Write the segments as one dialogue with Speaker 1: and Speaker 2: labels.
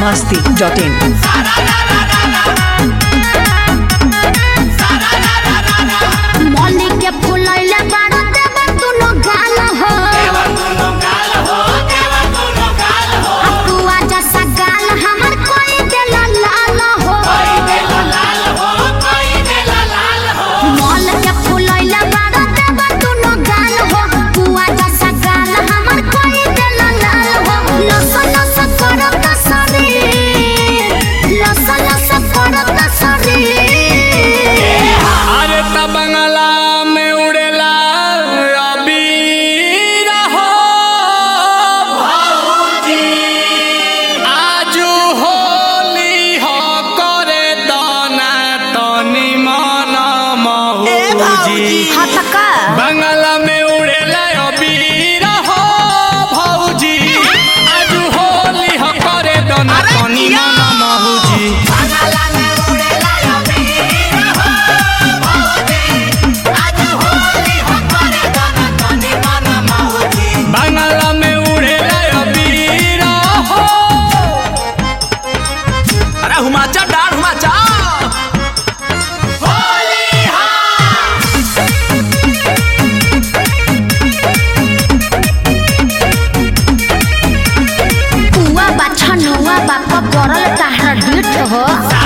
Speaker 1: masti.in.
Speaker 2: मौली के फुलैले बाड़ा देवर दुनो गाल हो अपुआ जैसा गाल हमर कोई देला लाल हो मौल के फुलैले बाड़ा देवर दुनो गाल हो अपुआ जैसा गाल हमर कोई देला लाल हो लस लस करत शरीर लस लस करत शरीर
Speaker 3: अरे त बंगला में उड़ेला अबीर हो आजू होली हो करे दाना तनी मन मौजी
Speaker 2: हाँ त का
Speaker 3: बंगला में उड़ेला अबीर हो भौजी आजू होली हो करे दाना तनी मन मौजी बंगला में उड़ेला अबीर हो
Speaker 4: अरे हुमाचा डार हुमाचा
Speaker 2: पुआ बाछा नुआ बापा पड़ल ताहरा डीठ हो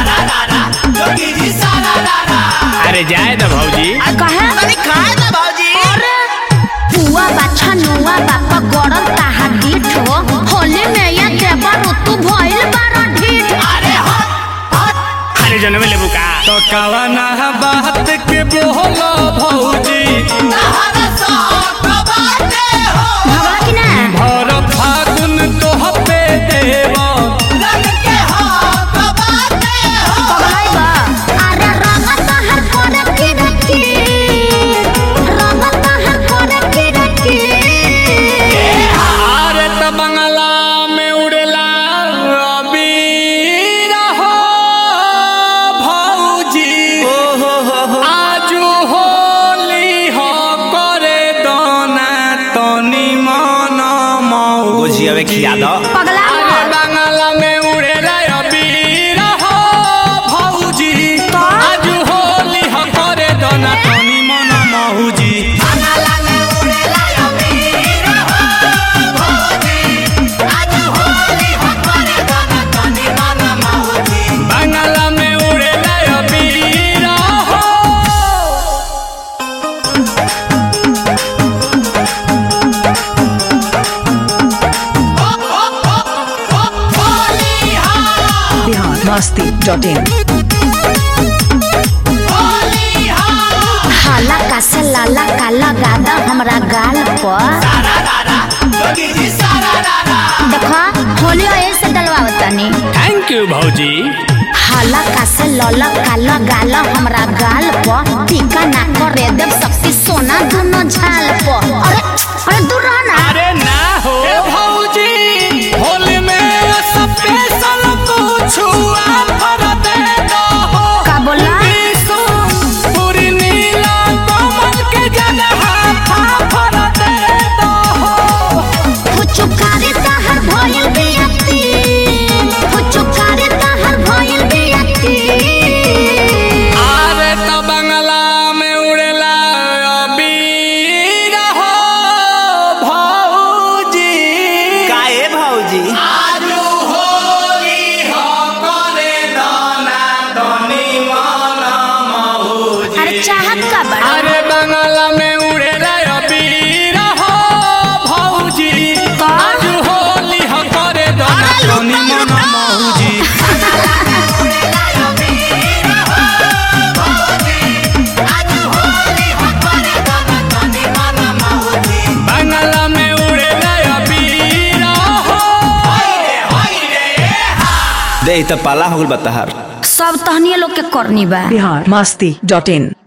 Speaker 3: अरे जाए तो भौजी
Speaker 2: कहे
Speaker 4: खाए ना भाजी
Speaker 2: पुआ बाछा नुआ बापा गड़ल ताहरा डीठ हो होली में ये देवर तू भइल बारा ढीठ
Speaker 3: अरे जनमे लेबू का तो कवना बात के बोलो भौजी
Speaker 2: भगवा कि ना
Speaker 3: भर फागुन तो पे देव
Speaker 2: पगलाई बा अरे रंग ताहर करे की रखी रंग ताहर करे की रखी
Speaker 3: अरे त बंगला में उड़ेला अबीर हो भौजी आजू होली हो करे दोना तनी मन मौजी
Speaker 4: गोजिया में खिया दो
Speaker 2: पगला
Speaker 3: अरे बंगला में उड़ेला अबीर हो भौजी आजू होली हो करे दोना तनी मन मौजी बंगला में उड़ेला अबीर हो
Speaker 1: Bihar masti.in.
Speaker 2: हाला का से लाला का लगा दा हमरा गाल पर देखो होली ऐसे डलवावतनी
Speaker 3: थैंक यू भौजी
Speaker 2: हाला का से लला का लगा ला हमरा गाल पर टीका ना करे देव शक्ति सोना दोनों झाल पर अरे अरे दूर रह ना
Speaker 3: अरे ना हो भौजी होली में स्पेशल कुछ ऑफर दे दो हो
Speaker 2: का बोला
Speaker 3: पूरी नीला कमल के जगह ऑफर दे दो हो
Speaker 2: फुचुकारी ताहर भइल बियती फुचुकारी ताहर भइल बियती
Speaker 3: अरे तो बंगला में उड़ेला अबीर हो भौजी
Speaker 4: काए भाजी
Speaker 3: आजू होली हो करे दाना धनी मन मौजी
Speaker 2: अरे चाहत का बड़ा
Speaker 3: अरे बंगला में उड़े रे अबीर हो भौजी आजू होली हो करे दाना धनी मन मौजी बंगला में उड़े रे अबीर हो
Speaker 4: दे त पाला हो गल बता हर
Speaker 2: सब तहनिए लोग के करनी बा
Speaker 1: Bihar masti.in.